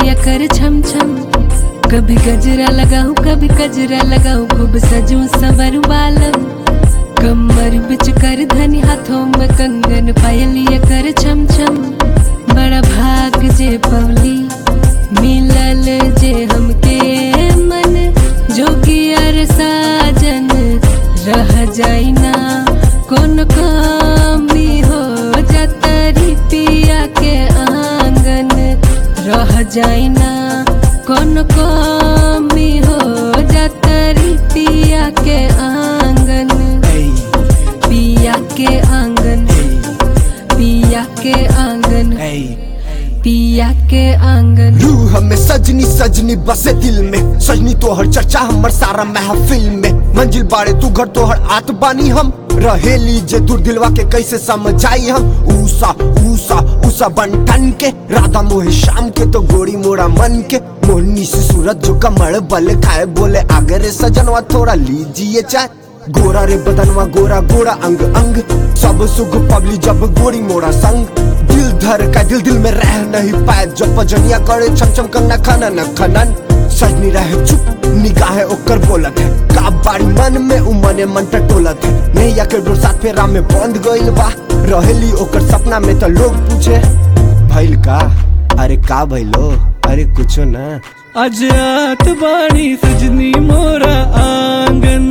पायलिया कर छम छम कभी गजरा लगाऊं कभी गजरा लगाऊं खूब सजूं सवर बालम कमर बिच कर धनी हाथों में कंगन पायलिया कर छम छम बड़ा भाग जे पवली मिलल जे हमके मन जोगियर साजन रह जाई ना कौन कमी हो जतरी पिया के आंगन रह जाई ना कौन कमी हो जतरी पिया के आंगन पिया के आंगन पिया के आंगन पिया के आंगन रूह में सजनी सजनी बसे दिल में सजनी तोहर चर्चा हमर सारा महफिल में मंजिल बाड़े तू घर तोहर आत बानी हम रहेली जे दूर दिलवा के कैसे समझाई हम ऊसा ऊसा ऊसा बंटन के राधा मोहे शाम के तो गोरी मोड़ा मन के मोहनी से सूरत जो कमर बल खाए बोले आगे रे सजनवा थोड़ा लीजिए चाय गोरा रे बदनवा गोरा गोरा अंग अंग सब सुख पबली जब गोरी मोड़ा संग दिल धर का दिल दिल में रह नहीं पाए जब पजनिया करे छम छम कंगना खनन खनन सजनी रहे चुप निगाह ओकर बोलत है का बारी मन में उमने मन टटोलत है नैया के डोर साथ फेरा में बंद गइल बा रहेली ओकर सपना में तो लोग पूछे भइल का अरे का भइलो अरे कुछो ना अजात बाणी सजनी मोरा आंगन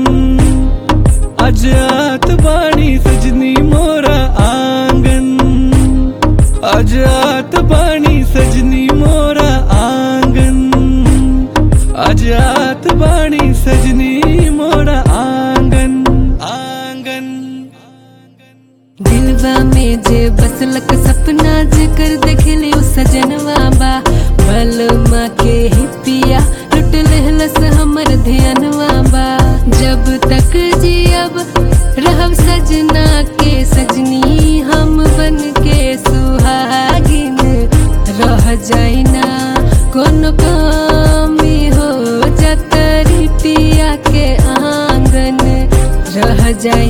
अजात बाणी सजनी मोरा आंगन अजात बाणी सजनी मोरा आंगन अजात बाणी सजनी मोरा आंगन आंगन दिलवा में जे बसलक सपना जेकर देखले उ सजनवा बा बलमा के ही पिया लुट लेहलस हमर ध्यानवा बा जब तक जियब रहब सजना के सजनी हम बन के सुहागिन रह जाई ना कौन कमी हो जतरी पिया के आंगन रह जाई